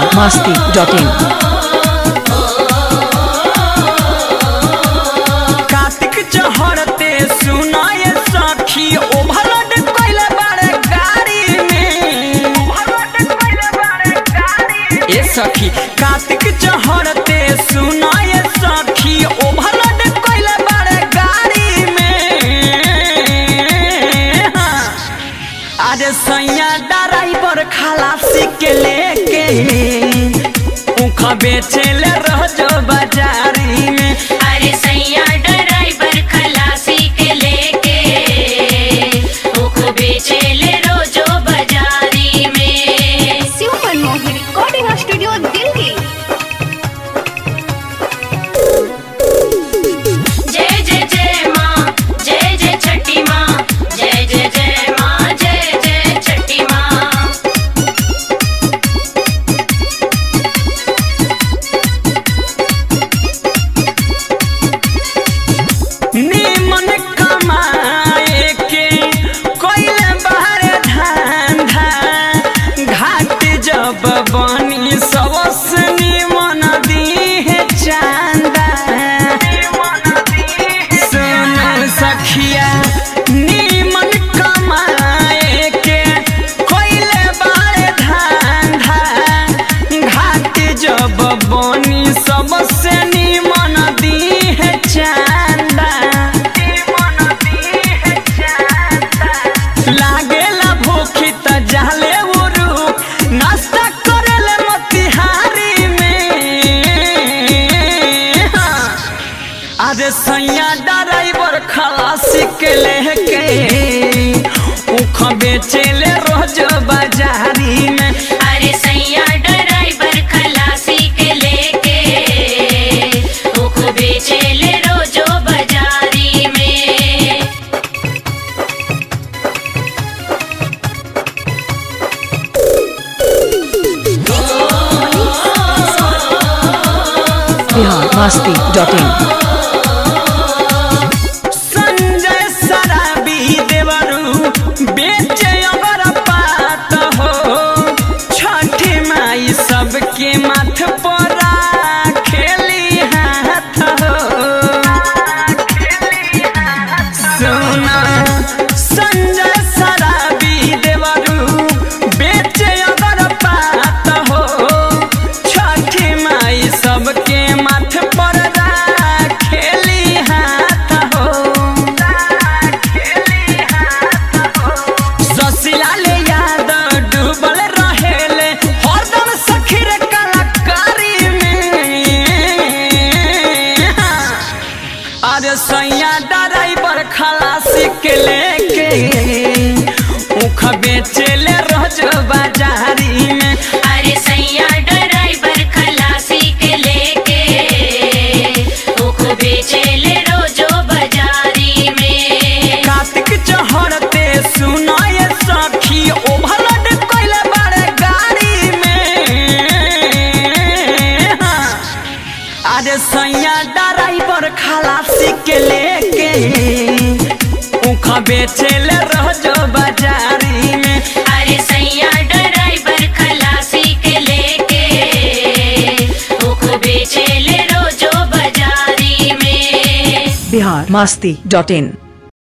biharmasti.in Kartik चहरते सुनाय सखी overload कइले बारे गाड़ी में ए सखी कार्तिक चहरते सुनाय सखी ओभरलोड कइले बारे गाड़ी में हाँ। अरे सैया ड्राइवर खलासी के लेके उख बेचेले रह जो बाजारी में अरे सैया ड्राइवर खलासी के लेके उख बेचेले रोजो बाजारी में शिव मनमोहन रिकॉर्डिंग स्टूडियो दिल्ली जय जय जय माँ जय जय छठी माँ जय जय जय माँ जय जय छठी माँ निमन कमाए के कोइले बाहर धंधा घाट जब बनी सबस निमन दीहे चांदा सुन सखिया निमन कमाए के कोइले बाहर धंधा घाट जब बनी सबसे निमन दीहे चांदा लागेला भूखी त जाले उरु नाश्ता करेले मोतिहारी में हाँ। अरे सैया ड्राइवर खलासी के लेके उख बेचेले रोज बाजारी में अरे सैया ड्राइवर खलासी के लेके उख बेचेले रोजो बाजारी में biharmasti.in संजय सराबी देवरू बेचे अगर पात हो छठी माई सबके माथ पर खेली हाथ हो सुना संजय सराबी देवरू बेचे अगर पात हो छठी माई सबके माथ पर खेली हाथ हो ससिलाल याद डूबल रहेले हरदम सखीर कलाकारी में अरे सैया ड्राइवर खलासी के लेके उख बेचेले रोज बाजारी में अरे सैया ड्राइवर खलासी के लेके उख बेचेले रोजो बाजारी में कार्तिक चहरते सुनाय सखी ओभरलोड कइले बारे गाड़ी में हाँ। अरे सैया ड्राइवर खलासी के लेके उख बेचेले रोज बाजारी में अरे सैया ड्राइवर खलासी के लेके उख बेचेले रोजो बाजारी में biharmasti.in